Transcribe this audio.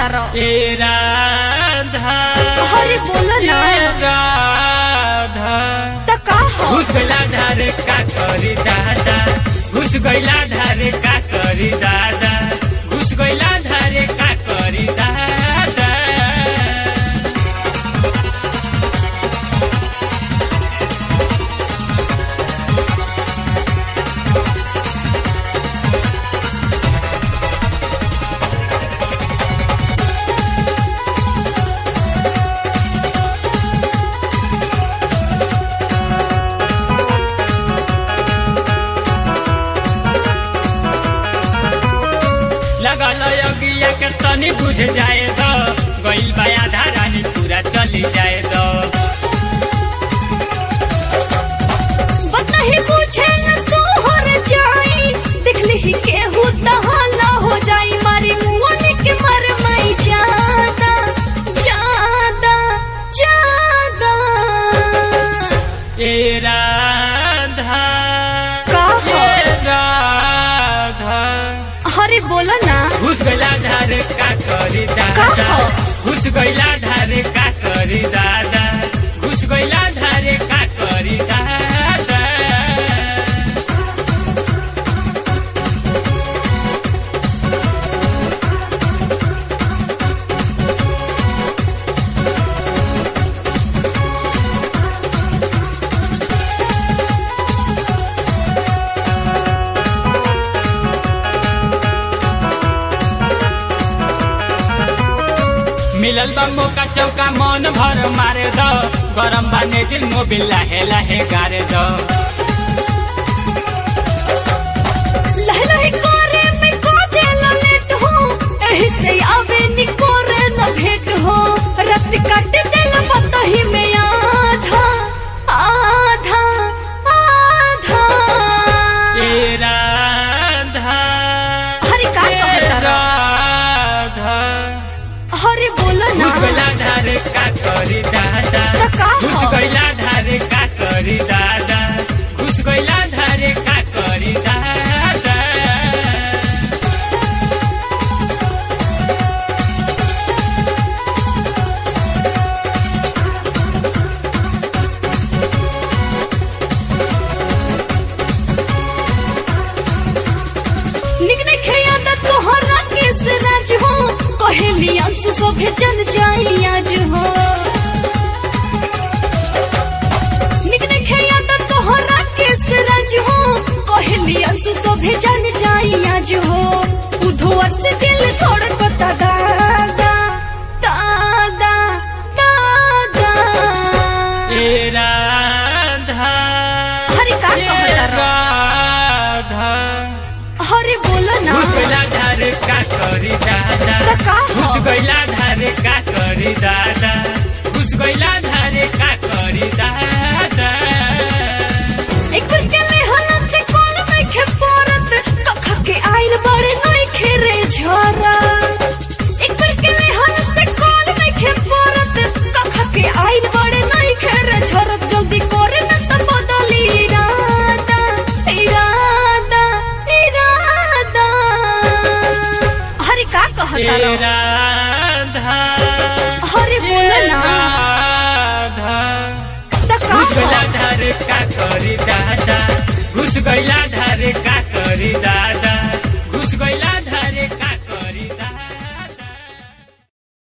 कहतारो ए राधा अरे बोलो ना ए राधा त का हो घुस गइला ढारे का करी दादा घुस गइला ढारे का करी दादा घुस गइला ढारे का करी दादा लगल अगिया के तनी बुझ जाए दो गइल बा आधा रानी पूरा चली जाए दो बात नहीं पूछे न तू हर जाई देखली ही केहू तहाला हो जाई मारी मुंह के मर मई जादा जादा जादा ए राधा का हो? ए राधा अरे बोलो ना घुस गइला ढारे का करी का दादा हो? घुस गइला ढारे का करी दादा घुस गइला ढारे का करी दादा मिलल बा मौका चौका मन भर मारे दो गरम बाने जिल मोबिल लाहे लाहे गारे दो लह लह करे में को देला लेट हो एही से आवे नी करे न भेट हो रत काट देला पतही में आधा आधा आधा ए राधा हरे का ए कहता राधा हरे बोलो ना घुस गइला ढारे का करी दादा त का हो? घुस गइला ढारे का करी दादा घुस गइला ढारे का करी दादा निक ने खेया द तोहरा किस राज हो कहेली अंशु सोभे चल जाई आज हो निक ने खेया द तोहरा किस राज हो कहेली अंशु सोभे चल जाई आज हो उधोर से दिल धड़कता दादा दादा दादा ए राधा हरे का ए कहता राधा हरे बोलो ना घुस गइला ढारे का करी दादा त का हो? घुस गइला ढारे का करी दादा घुस गइला ढारे का करी दादा एक बार के ले हला से कॉल में खे परत कख के आइल बड़े नई खेरे झरा एक बार के ले हला से कॉल में खे परत कख के आइल बड़े नई खेरे झरा जल्दी करे न त बदली इरादा इरादा इरादा हरे का कहता ए रहो